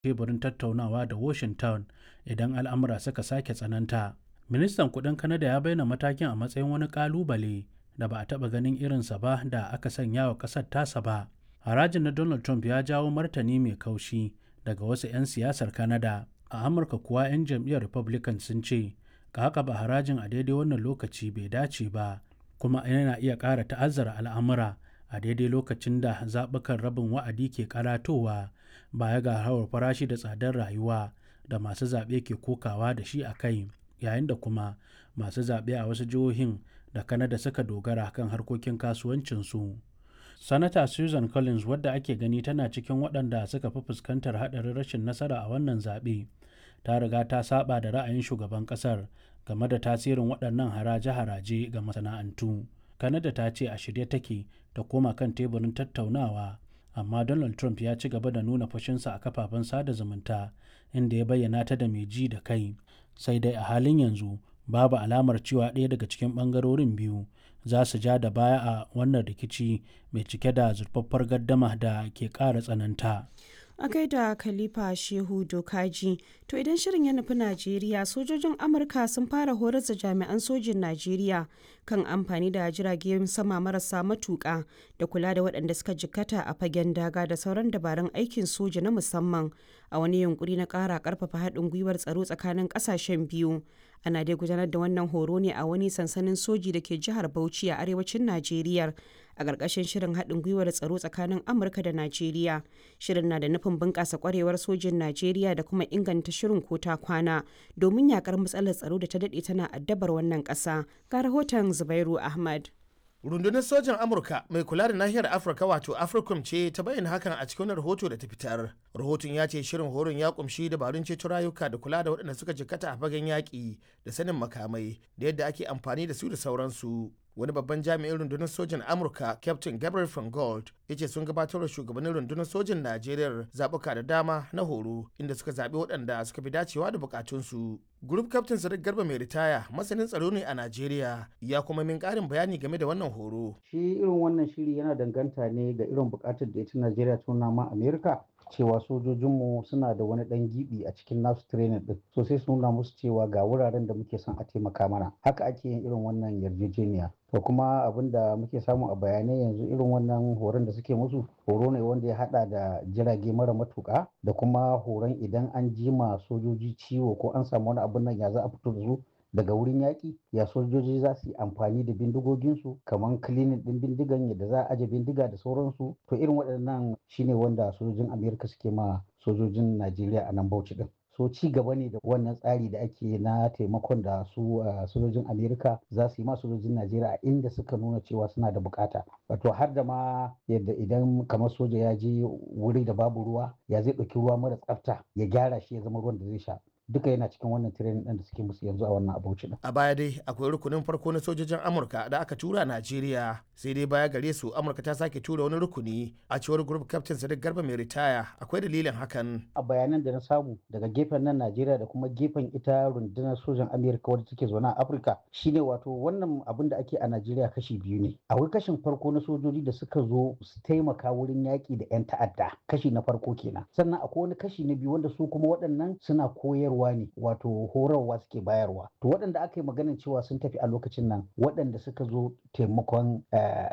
teburin tattaunawa da Washington idan al'amura suka sake tsananta. Ministan kudin Canada ya bayyana matakin a matsayin wani kalubale da ba a taɓa ganin irinsa ba da aka sanya wa ƙasar tasa ba. Harajin na Donald Trump ya jawo martani mai kaushi daga wasu 'yan siyasar Canada. A Amurka kuwa 'yan jam'iyyar Republican sun ce, ba harajin a daidai wannan lokaci bai dace ba, kuma yana iya ƙara ta'azzara al'amura a daidai lokacin da zaɓukan rabin wa'adi ke karatowa baya ga hawar farashi da tsadar rayuwa da masu zaɓe ke kokawa da shi a kai. yayin da kuma masu zaɓe a wasu jihohin da Canada suka dogara kan harkokin kasuwancinsu. Sanata Susan Collins wadda ake gani tana cikin waɗanda suka fi fuskantar haɗarin rashin nasara a wannan zaɓe ta riga ta saba da ra'ayin shugaban ƙasar game da tasirin waɗannan haraje-haraje ga masana'antu. Canada ta ce a shirye take ta koma kan teburin tattaunawa amma Donald Trump ya ci gaba da nuna fushinsa a kafafen sada zumunta inda ya bayyana ta da mai ji da kai. sai dai a halin yanzu babu alamar cewa ɗaya daga cikin ɓangarorin biyu za su ja da baya a wannan rikici mai cike da zurfaffar gaddama da ke ƙara tsananta. a gaida khalifa shehu dokaji to idan shirin ya nufi najeriya sojojin amurka sun fara horar da jami'an sojin najeriya kan amfani da jiragen sama marasa matuƙa da kula da waɗanda suka jikkata a fagen daga da sauran dabarun aikin soja na musamman a wani yunkuri na ƙara ƙarfafa haɗin gwiwar tsaro tsakanin ƙasashen biyu ana dai gudanar da wannan horo ne a wani sansanin soji da ke jihar bauchi a arewacin najeriya a ƙarƙashin shirin haɗin gwiwar tsaro tsakanin amurka da najeriya shirin na da nufin bunƙasa ƙwarewar sojin najeriya da kuma inganta shirin ko ta kwana domin yakar matsalar tsaro da ta daɗe tana addabar wannan ƙasa ga rahoton zubairu ahmad rundunar sojan amurka mai kula da nahiyar afirka wato africom ce ta bayyana hakan a cikin rahoto da ta fitar rahoton ya ce shirin horon ya kumshi dabarun ceto rayuka da kula da waɗanda suka jikkata a fagen yaƙi da sanin makamai da yadda ake amfani da su da sauransu wani babban jami'in rundunar sojan amurka captain gabriel van gold ya ce sun gabatar da shugabannin rundunar sojan najeriya zaɓuka da dama na horo inda suka zaɓi waɗanda suka fi dacewa da bukatunsu group captain sadiq garba mai ritaya masanin tsaro ne a najeriya ya kuma min ƙarin bayani game da wannan horo shi irin wannan shiri yana danganta ne ga irin bukatar da ita najeriya tuna ma amerika cewa sojojinmu suna da wani dan gibi a cikin nasu training din so sai su nuna musu cewa ga wuraren da muke son a taimaka mana haka ake yin irin wannan yarjejeniya to kuma abin da muke samu a bayanai yanzu irin wannan horon da suke musu horo ne wanda ya hada da jirage mara matuka da kuma horon idan an jima sojoji ciwo ko an samu wani abin nan ya za a fito da su daga wurin yaƙi ya sojoji za su yi amfani da bindigoginsu kamar kilinin ɗin bindigan yadda za a aje bindiga da sauransu to irin waɗannan shine wanda sojojin amerika suke ma sojojin najeriya a nan bauchi ɗin so ci gaba ne da wannan tsari da ake na taimakon da su sojojin amerika za su yi ma sojojin najeriya a inda suka nuna cewa suna da bukata wato har da ma yadda idan kamar soja ya je wuri da babu ruwa ya zai ɗauki ruwa mara tsafta ya gyara shi ya zama ruwan da zai sha duka yana cikin wannan training ɗin da suke musu yanzu a wannan abuci din. A baya dai akwai rukunin farko na sojojin Amurka da aka tura Najeriya sai dai baya gare su Amurka ta sake tura wani rukuni a cewar group captain Sadiq Garba mai ritaya akwai dalilin hakan. A bayanan da na samu daga gefen nan Najeriya da kuma gefen ita rundunar sojan Amerika wadda take zaune a Afirka shine wato wannan abin da ake a Najeriya kashi biyu ne. Akwai kashin farko na sojoji da suka zo su taimaka wurin yaƙi da 'yan ta'adda kashi na farko kenan. Sannan akwai wani kashi na biyu wanda su kuma waɗannan suna koyarwa ne wato horarwa suke bayarwa to waɗanda aka yi maganin cewa sun tafi a lokacin nan waɗanda suka zo taimakon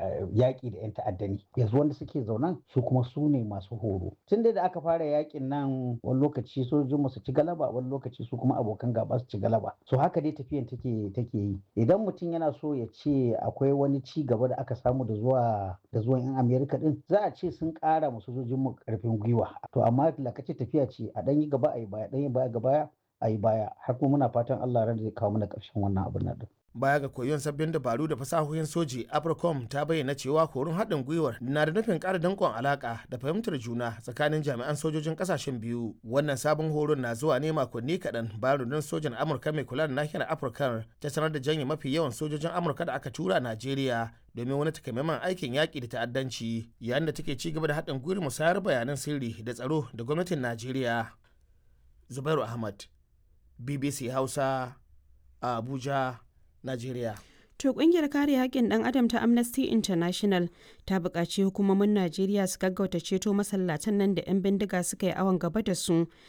yaƙi da 'yan ta'adda ne yanzu wanda suke zaunan su kuma su ne masu horo tun da aka fara yaƙin nan wani lokaci sojojin su ci galaba wani lokaci su kuma abokan gaba su ci galaba so haka dai tafiyan take take yi idan mutum yana so ya ce akwai wani ci gaba da aka samu da zuwa da zuwan 'yan amerika din za a ce sun ƙara ma sojojin mu ƙarfin gwiwa to amma lakace tafiya ce a ɗan yi gaba a yi baya ɗan yi baya ga baya a yi baya har kuma muna fatan Allah ran zai kawo mana ƙarshen wannan abin nan baya ga koyon sabbin dabaru da fasahohin soji apricom ta bayyana cewa horon haɗin gwiwar na da nufin ƙara danƙon alaƙa da fahimtar juna tsakanin jami'an sojojin ƙasashen biyu wannan sabon horon na zuwa ne makonni kaɗan bayan rundunar sojan amurka mai kula da nahiyar afirka ta sanar da janye mafi yawan sojojin amurka da aka tura najeriya domin wani takamaiman aikin yaƙi da ta'addanci yayin da take ci gaba da haɗin gwiwar musayar bayanan sirri da tsaro da gwamnatin najeriya zubairu ahmad bbc hausa a abuja Najeriya. To kungiyar kare haƙƙin ɗan adam ta Amnesty International ta buƙaci hukumomin Najeriya su gaggauta ceto masallatan nan da 'yan bindiga suka yi awon gaba da su